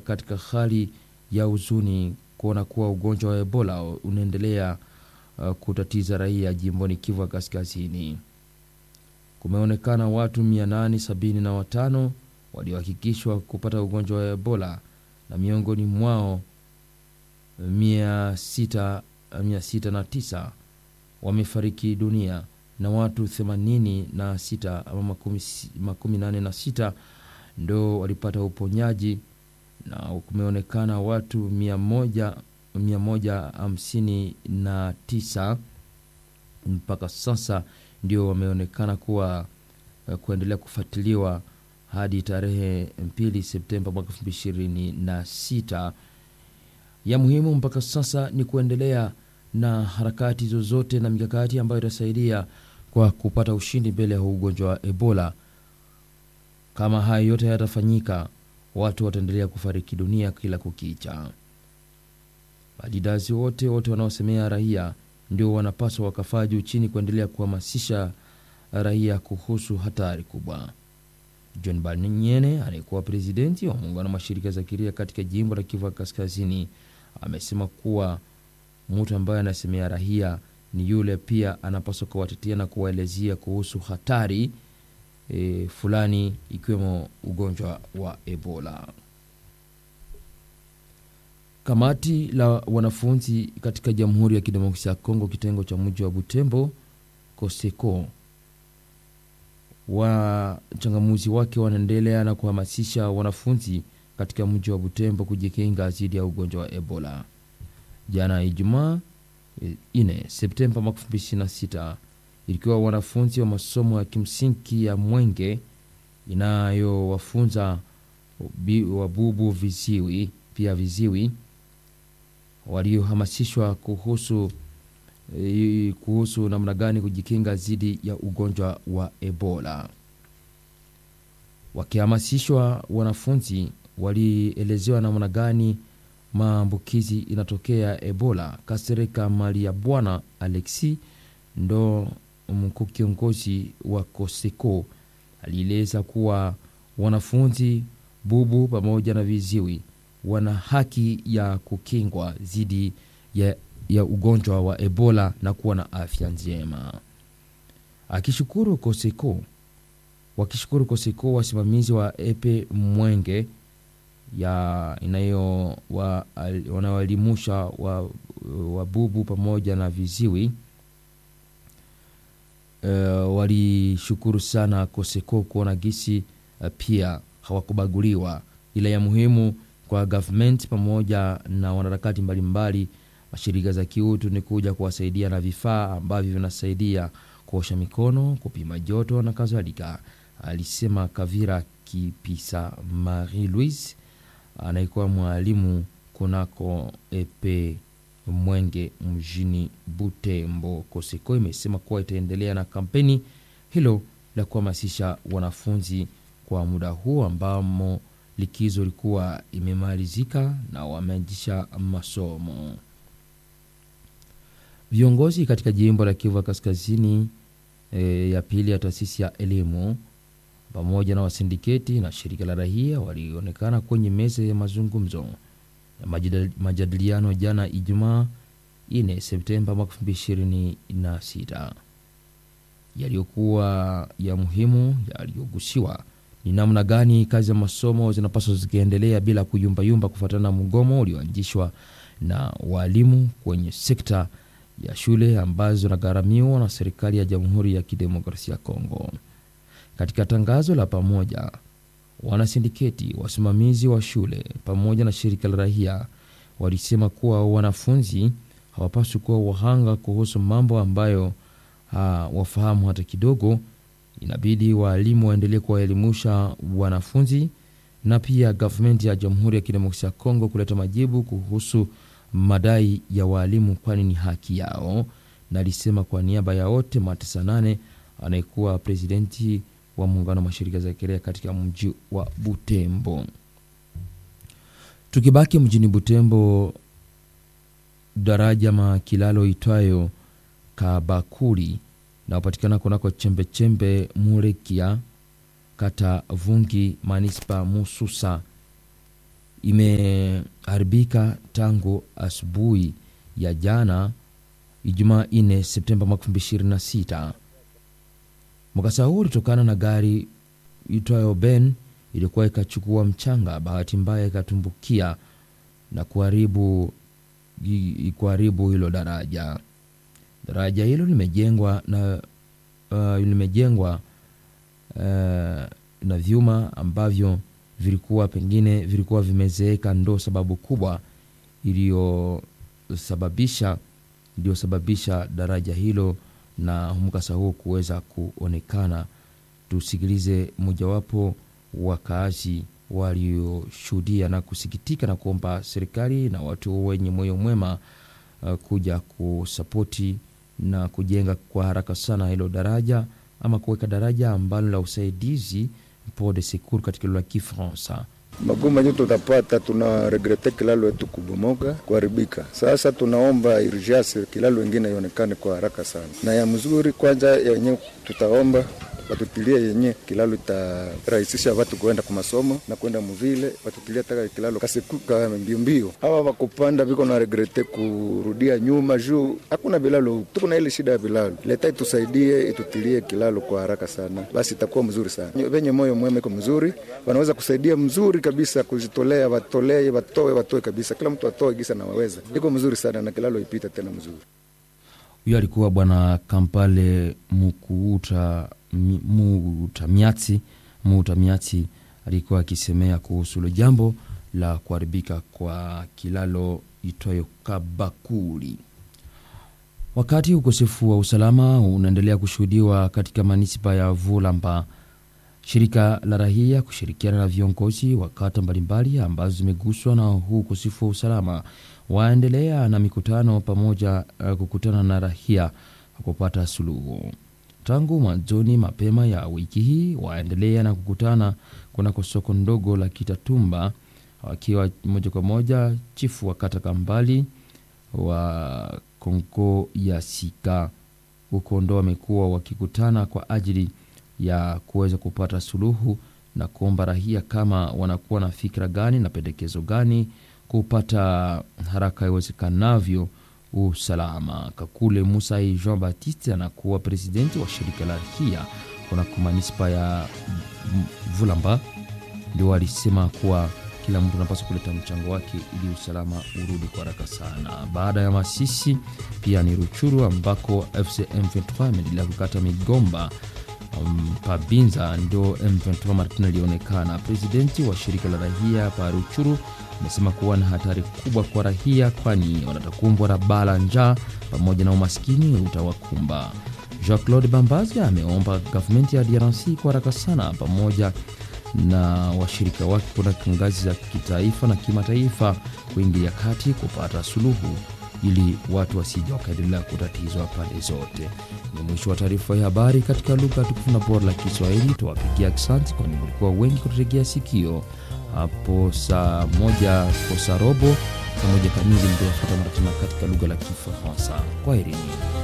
katika hali ya huzuni kuona kuwa ugonjwa wa Ebola unaendelea uh, kutatiza raia jimboni Kivu Kaskazini. Kumeonekana watu 875 waliohakikishwa kupata ugonjwa wa Ebola na miongoni mwao 609 wamefariki dunia na watu 86 ama makumi nane na sita ndo walipata uponyaji na kumeonekana watu 159 mpaka sasa ndio wameonekana kuwa kuendelea kufuatiliwa hadi tarehe 2 Septemba mwaka 2026. Ya muhimu mpaka sasa ni kuendelea na harakati zozote na mikakati ambayo itasaidia kwa kupata ushindi mbele ya ugonjwa wa Ebola. Kama hayo yote yatafanyika, watu wataendelea kufariki dunia kila kukicha. Malidazi wote wote wanaosemea raia ndio wanapaswa wakafaa juu chini kuendelea kuhamasisha raia kuhusu hatari kubwa. John Banyene anayekuwa presidenti wa muungano wa mashirika za kiraia katika jimbo la Kivu Kaskazini amesema kuwa mtu ambaye anasemea raia ni yule pia anapaswa kuwatetea na kuwaelezea kuhusu hatari e, fulani ikiwemo ugonjwa wa Ebola. Kamati la wanafunzi katika Jamhuri ya Kidemokrasia ya Kongo kitengo cha mji wa Butembo Koseko wachangamuzi wake wanaendelea na kuhamasisha wanafunzi katika mji wa Butembo kujikinga dhidi ya ugonjwa wa Ebola. Jana Ijumaa 4 Septemba mwaka 2026 ilikuwa wanafunzi wa masomo ya kimsingi ya Mwenge inayowafunza wabubu viziwi pia viziwi waliohamasishwa kuhusu kuhusu namna gani kujikinga dhidi ya ugonjwa wa Ebola. Wakihamasishwa, wanafunzi walielezewa namna gani maambukizi inatokea Ebola. Kasereka mali ya Bwana Alexi ndo mkuu kiongozi wa Koseko alieleza kuwa wanafunzi bubu pamoja na viziwi wana haki ya kukingwa dhidi ya ya ugonjwa wa Ebola na kuwa na afya njema. Akishukuru Koseko, wakishukuru Koseko, wasimamizi wa Epe Mwenge ya inayo wa, wanaoelimusha wa, wabubu pamoja na viziwi uh, walishukuru sana Koseko kuona gisi uh, pia hawakubaguliwa, ila ya muhimu kwa government pamoja na wanaharakati mbalimbali mashirika za kiutu ni kuja kuwasaidia na vifaa ambavyo vinasaidia kuosha mikono, kupima joto na kadhalika, alisema Kavira Kipisa Marie Louise anayekuwa mwalimu kunako epe Mwenge mjini Butembo. Koseko imesema kuwa itaendelea na kampeni hilo la kuhamasisha wanafunzi kwa muda huu ambamo likizo ilikuwa imemalizika na wameanzisha masomo. Viongozi katika jimbo la Kivu Kaskazini e, ya pili ya taasisi ya elimu pamoja na wasindiketi na shirika la raia walionekana kwenye meza ya mazungumzo ya majadiliano jana Ijumaa 4 Septemba mwaka 2026. Yaliyokuwa ya muhimu yaliyogusiwa ni namna gani kazi ya masomo zinapaswa zikiendelea bila kuyumbayumba kufuatana na mgomo ulioanzishwa na walimu kwenye sekta ya shule ambazo zinagharamiwa na serikali ya Jamhuri ya Kidemokrasia ya Kongo. Katika tangazo la pamoja, wanasindiketi, wasimamizi wa shule pamoja na shirika la raia walisema kuwa wanafunzi hawapaswi kuwa wahanga kuhusu mambo ambayo ha, wafahamu hata kidogo. Inabidi waalimu waendelee kuwaelimusha wanafunzi na pia gavumenti ya Jamhuri ya Kidemokrasia ya Kongo kuleta majibu kuhusu madai ya waalimu, kwani ni haki yao. Na alisema kwa niaba ya wote Matesa nane anayekuwa presidenti wa muungano wa mashirika za kiraia katika mji wa Butembo. Tukibaki mjini Butembo, daraja makilalo itwayo Kabakuli naopatikana kunako chembechembe Murekia kata Vungi manispa Mususa imeharibika tangu asubuhi ya jana Ijumaa 4 Septemba mwaka 2026. Mkasa huu ulitokana na gari itwayo Ben ilikuwa ikachukua mchanga, bahati mbaya ikatumbukia na kuharibu kuharibu hilo daraja. Daraja hilo limejengwa na uh, limejengwa uh, na vyuma ambavyo vilikuwa pengine vilikuwa vimezeeka, ndo sababu kubwa iliyosababisha iliyosababisha daraja hilo na mkasa huo kuweza kuonekana. Tusikilize mojawapo wakaazi walioshuhudia na kusikitika na kuomba serikali na watu wenye moyo mwema uh, kuja kusapoti na kujenga kwa haraka sana hilo daraja ama kuweka daraja ambalo la usaidizi port de secours katika lugha ya Kifaransa. Magumu yenyewe tutapata, tuna regrete kilalo yetu kubomoka kuharibika. Sasa tunaomba urgence kilalo ingine ionekane kwa haraka sana na ya mzuri. Kwanza yenyewe tutaomba watutilie yenye kilalo itarahisisha watu kuenda kwa masomo na kwenda muvile, watutilie taka kilalo kasekuka mbio mbio. Hawa wakupanda viko na regrete kurudia nyuma juu hakuna vilalo, tuko na ile shida ya vilalo. Leta itusaidie itutilie kilalo kwa haraka sana, basi itakuwa mzuri sana. Venye moyo mwema iko mzuri, wanaweza kusaidia mzuri kabisa, kujitolea, watolee, watoe, watoe kabisa, kila mtu atoe gisa na waweza, iko mzuri sana na kilalo ipita tena mzuri. Huyo alikuwa bwana Kampale Mukuuta Muutamiati Muutamiati alikuwa akisemea kuhusu hilo jambo la kuharibika kwa kilalo itwayo Kabakuri. Wakati ukosefu wa usalama unaendelea kushuhudiwa katika manispa ya Vulamba, shirika la rahia kushirikiana na viongozi wa kata mbalimbali ambazo zimeguswa na huu ukosefu wa usalama waendelea na mikutano pamoja uh, kukutana na rahia kupata suluhu. Tangu mwanzoni mapema ya wiki hii waendelea na kukutana kunako soko ndogo la Kitatumba, wakiwa moja kwa moja chifu wa kata Kambali wa Kongo ya Sika huko ndo wamekuwa wakikutana kwa ajili ya kuweza kupata suluhu na kuomba rahia kama wanakuwa na fikra gani na pendekezo gani kupata haraka iwezekanavyo usalama. Kakule Musai Jean Baptiste anakuwa presidenti wa shirika la rahia kunako manispa ya Vulamba, ndio alisema kuwa kila mtu anapaswa kuleta mchango wake ili usalama urudi kwa haraka sana. Baada ya Masisi pia ni Ruchuru ambako FCM 23 ameendelea kukata migomba um, Pabinza ndio M23 Martin alionekana. Presidenti wa shirika la rahia pa Ruchuru amesema kuwa na hatari kubwa kwa rahia, kwani wanatakumbwa na bala njaa pamoja na umaskini utawakumba. Jean Claude Bambazi ameomba gavumenti ya DRC kwa haraka sana pamoja na washirika wake kuna ngazi za kitaifa na kimataifa kuingilia kati kupata suluhu ili watu wasije wakaendelea kutatizwa pande zote. Ni mwisho wa taarifa ya habari katika lugha tukufu na bora la Kiswahili. Tuwapigia aksanti, kwani mlikuwa wengi kututegea sikio. Hapo saa moja kosa robo, saa moja kamili mtawafuata mara tena katika lugha la Kifaransa. Kwaherini.